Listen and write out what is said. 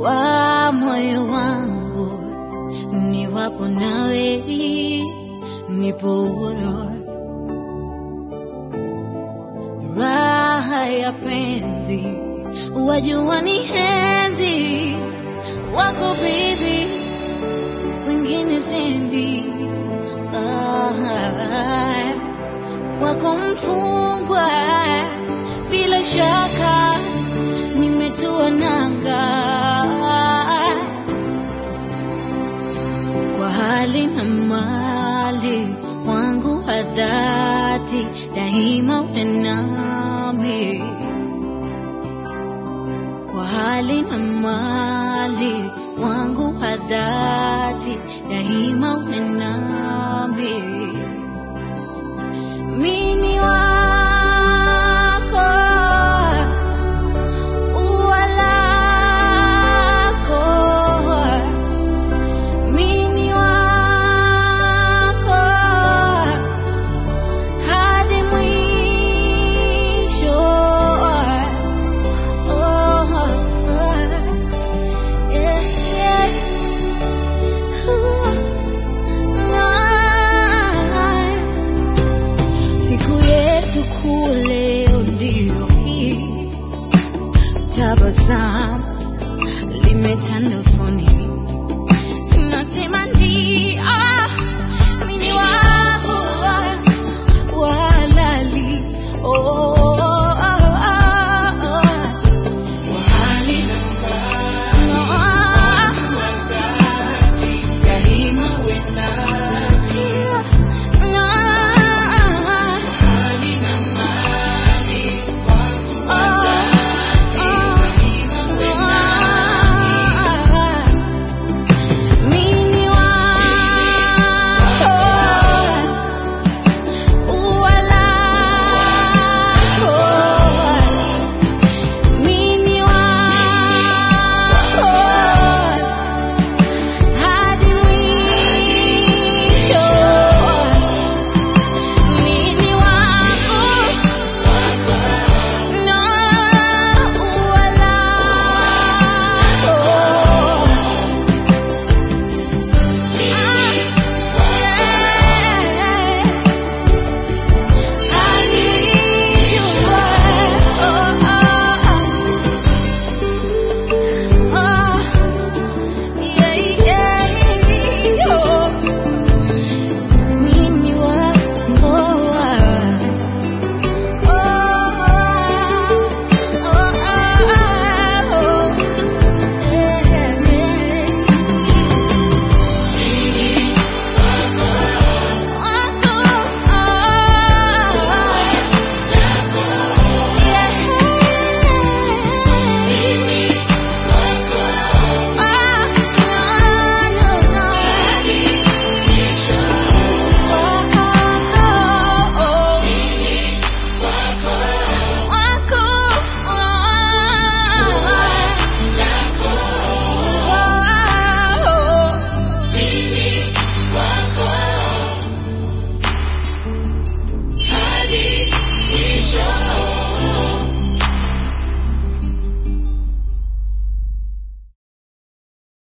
wa moyo wangu, niwapo nawe nipo huru. Raha ya penzi wajua ni henzi wako baby, wengine sendi. Ah, kwako mfungwa, bila shaka nimetua nanga kwa hali na mali wangu wa dhati, daima uwe nami kwa hali na mali wangu wa dhati, daima uwe nami. Mini wako, ua lako, mini wako hadi mwisho. Oh, oh, yeah, yeah. Ooh, ah. Siku yetu kule ndio hii, tabasamu limetanda usoni, nasema ndio